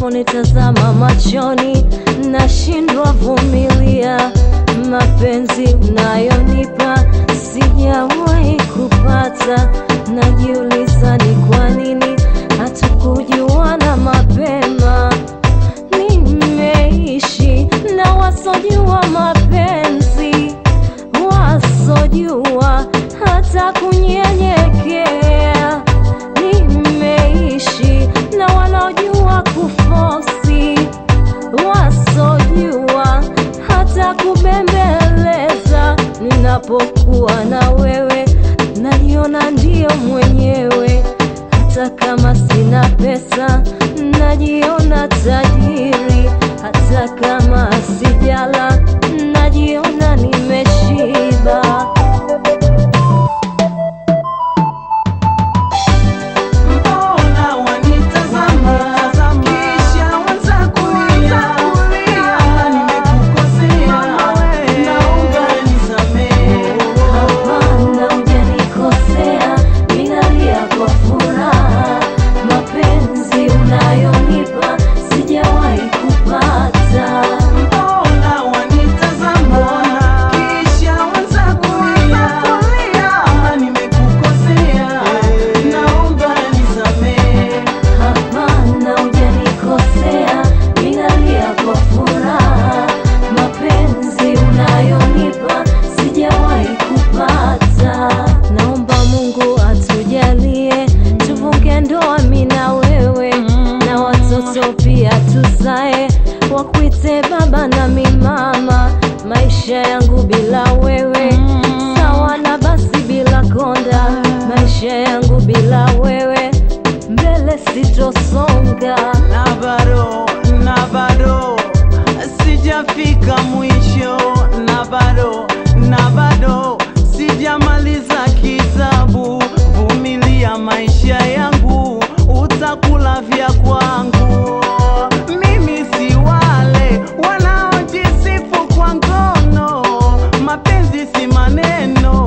unaponitazama machoni, nashindwa vumilia. Mapenzi unayonipa sijawahi kupata, najiuliza ni kwa nini hatukujuana mapema. Nimeishi na wasojua mapenzi, wasojua hata kunyenyekea. Nimeishi na wanaojua kufosi, wasojua hata kubembeleza. Ninapokuwa na wewe, najiona ndiyo mwenyewe hata kama sina pesa najiona tajiri, hata kama sijala najiona nimeshiba. Mbona wanitazama kisha wanza kulia? Kama nimekukosea, naomba nisamehe. Hapana, hujanikosea, ninalia kwa furaha. Mapenzi unayonipa sijawahi kupata. Mbona wanitazama kisha wanza kulia? Kama nimekukosea, naomba nisamehe. Hapana, hujanikosea, ninalia kwa furaha. Mapenzi unayonipa sijawahi kupata. Naomba Mungu atujalie tuvuke ndoa, mimi na wewe, na watoto pia tuzae, wakuite baba na mi mama. Maisha yangu bila wewe sawa na basi bila konda, maisha yangu bila wewe mbele sitosonga. na bado na bado sijafika mwisho, na bado na bado sijamaliza kitabu. Vumilia maisha yangu, utakula vya kwangu. Mimi si wale wanaojisifu kwa ngono, mapenzi si maneno